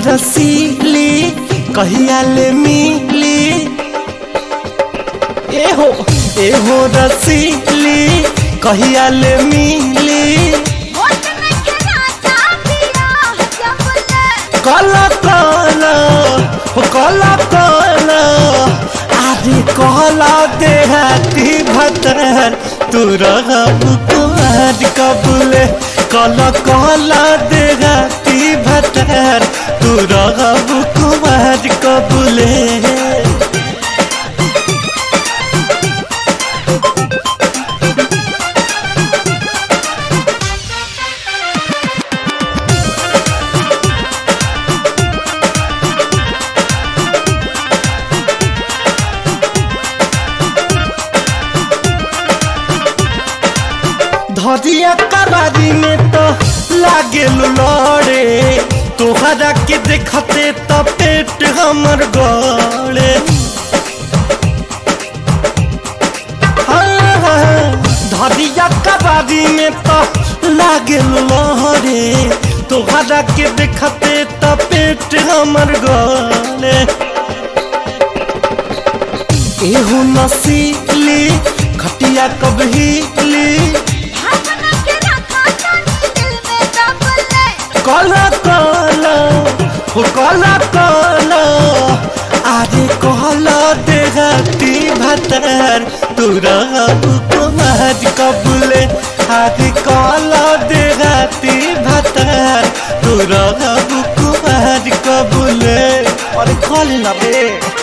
रसीली कहिया ले मिली एहो एहो रसीली कहिया ले मिली होठ में के राजा पिया जबले काला काला हो काला काला आदि कहला देहाती भतर तू रहब कुमार कबूले काला काला देहाती भतर तू रहब कुमार कबूले धरिया कबारी में तो लागे लड़े तोहरा के देखते तो पेट हमर गड़े हाँ, हाँ, धरिया कबारी में तो लागे लड़े तोहरा के देखते तो पेट हमर गड़े एहू नसीली खटिया कबहीली भावना के रखा जानी दिल में दबले काला काला हो काला काला आरे कहला देहाती भतर तुरा कुमार कबूले आरे कहला देहाती भतर तुरा कुमार कबूले अरे कॉल ना बे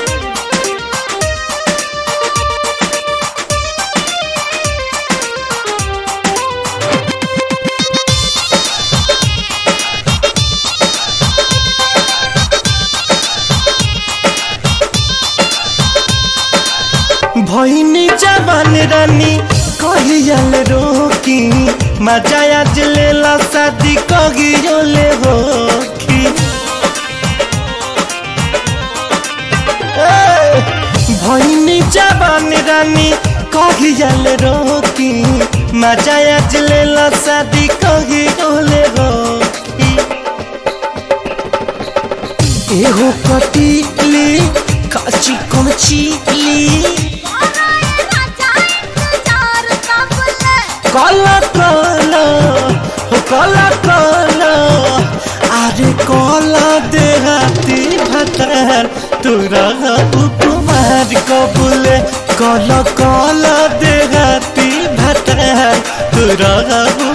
भैनी जवान रानी कहियल रोकी मजा आज लेला शादी कहियोले होखी ए, भैनी जवान रानी कहियल रोकी मजा आज लेला शादी कहियोले होखी एहो कटीली काची कमचीली हमारे राजा इंतजार कबले काला काला हो काला काला अरे काला देहाती भतर तुरा कुमार कबूले काला काला देहाती भतर तुरा